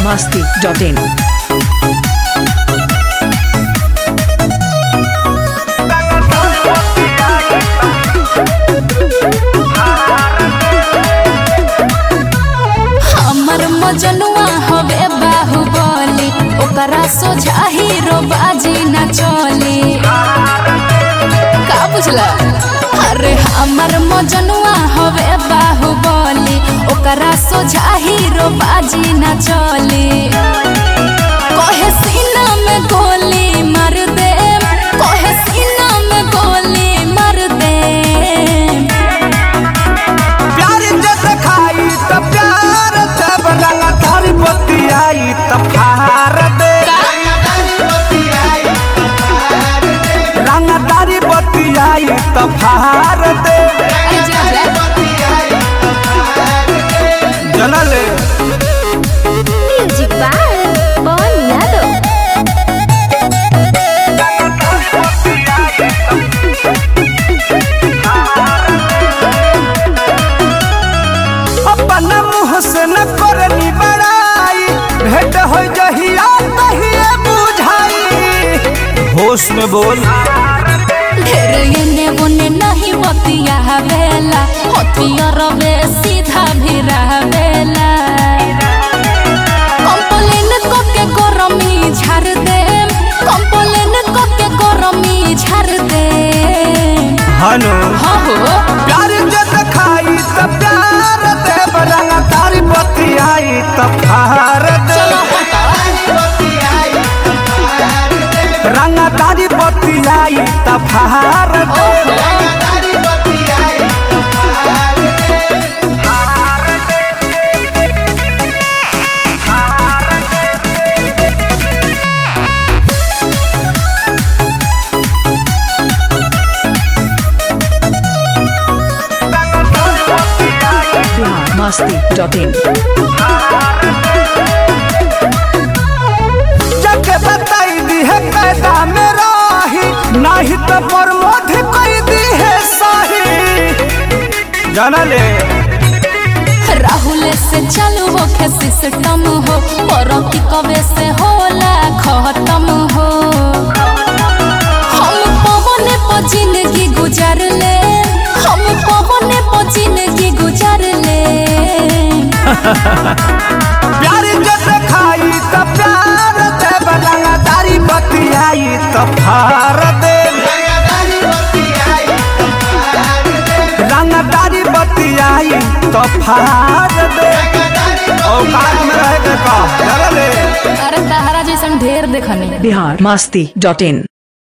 masti.in. हमर मजनुआ हवे बाहुबली ओकरा सोझा हीरो बाजी न चली का बुझला अरे हमर मजनुआ हवे बाहुबली ओकरा सोझा हीरो बाजी न चली कहे सीना में गोली मार दे कहे सीना में गोली मार दे प्यार जब खाई त प्यार जब रंगा थारी बत्ती आई त फार दे रंगा तारी बत्ती आई त फार दे अरे जा जा जनले म्यूजिक बाय पवन यादव अपन मुँह से न करनी बड़ाई भेंट हो जहिया तहिए बुझाई होश में बोल ढेर एने ओने नहीं बतिया बेला हथियार बे सीधा भी रहबेला कंप्लेन को के गरमी झाड़ दे कंप्लेन को के गरमी झाड़ दे हनु हो हो प्यार जब खाई त प्यार दे रंगा तारी बत्ती आई त फार दे चलो हटा रंगा तारी बत्ती आई त फार दे Bihar masti.in. जग बताई दी है कैदा में राही नहीं तो प्रमोद कोई दी है साही जाना ले राहुल से चालू हो के सिस्टम हो और की कवे से होला खत्म हो हम पवने पर जिंदगी गुजार ले हम पवने पर जिंदगी गुजार ले प्यार जब खाई तो प्यार दे रंगा तारी बत्ती आई तो फार दे रंगा तारी बत्ती आई तो फार दे औकात में रह के का जाना ले अरे तहरा जैसन ढेर देखनी Bihar masti.in.